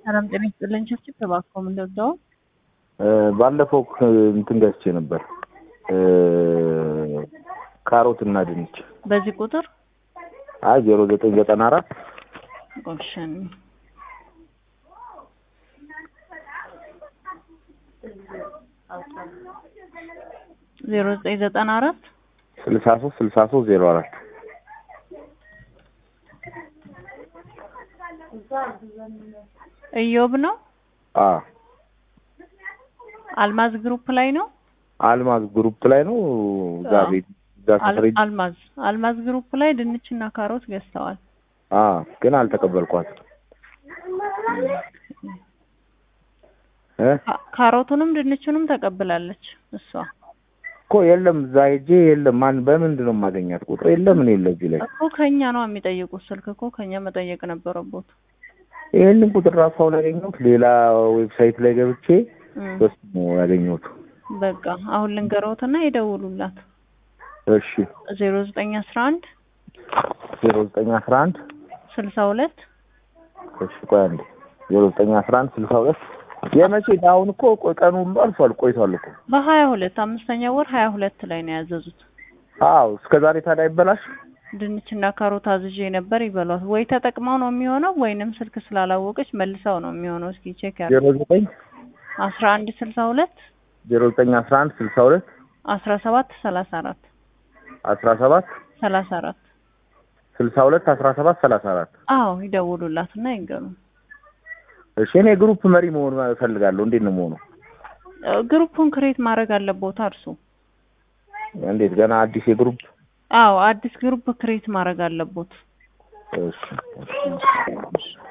ሰላም ጤና ይስጥልኝ። ችብችብ ተባክቶ ምን ልርዳው? ባለፈው እንትን ገዝቼ ነበር ካሮት እና ድንች በዚህ ቁጥር አይ ዜሮ ዘጠኝ ዘጠና አራት ኦፕሽን ዜሮ ዘጠኝ ዘጠና አራት ስልሳ ሶስት ስልሳ ሶስት ዜሮ አራት እዮብ ነው። አ አልማዝ ግሩፕ ላይ ነው። አልማዝ ግሩፕ ላይ ነው። እዛ አዎ። ቤት እዛ ሰፈር ሄጄ- አልማዝ አልማዝ ግሩፕ ላይ ድንችና ካሮት ገዝተዋል። አ ግን አልተቀበልኳትም እ ካ- ካሮቱንም ድንቹንም ተቀብላለች እሷ። እኮ የለም እዛ ሄጄ የለም። ማን በምንድን ነው የማገኛት? ቁጥር የለም እኔ የለ እዚህ ላይ እኮ ከኛ ነው የሚጠይቁት። ስልክ እኮ ከኛ መጠየቅ ነበረቦት። ይህንን ቁጥር ራሱ አሁን ያገኘሁት ሌላ ዌብሳይት ላይ ገብቼ እም፣ በሱ ነው ያገኘሁት። በቃ አሁን ልንገረውትና ይደውሉላት። እሺ ዜሮ ዘጠኝ አስራ አንድ ዜሮ ዘጠኝ አስራ አንድ ስልሳ ሁለት እሺ ቆይ አንዴ ዜሮ ዘጠኝ አስራ አንድ ስልሳ ሁለት የመቼ አሁን እኮ ቆይ ቀኑ ሁሉ አልፏል ቆይቷል እኮ በሀያ ሁለት አምስተኛ ወር ሀያ ሁለት ላይ ነው ያዘዙት። አዎ እስከ ዛሬ ታዲያ አይበላሽ ድንችና ካሮት አዝዤ ነበር ይበሏት። ወይ ተጠቅመው ነው የሚሆነው ወይንም ስልክ ስላላወቀች መልሰው ነው የሚሆነው። እስኪ ቼክ ያድርጉ። ዜሮ ዘጠኝ አስራ አንድ ስልሳ ሁለት ዜሮ ዘጠኝ አስራ አንድ ስልሳ ሁለት አስራ ሰባት ሰላሳ አራት አስራ ሰባት ሰላሳ አራት ስልሳ ሁለት አስራ ሰባት ሰላሳ አራት አዎ ይደውሉላት እና ይንገሩ። እሺ እኔ ግሩፕ መሪ መሆን እፈልጋለሁ እንዴት ነው መሆኑ እ፣ ግሩፑን ክሬት ማድረግ አለቦታ እርሱ። እንዴት ገና አዲስ የግሩፕ አዎ አዲስ ግሩፕ ክሬት ማድረግ አለቦት። እሺ እሺ።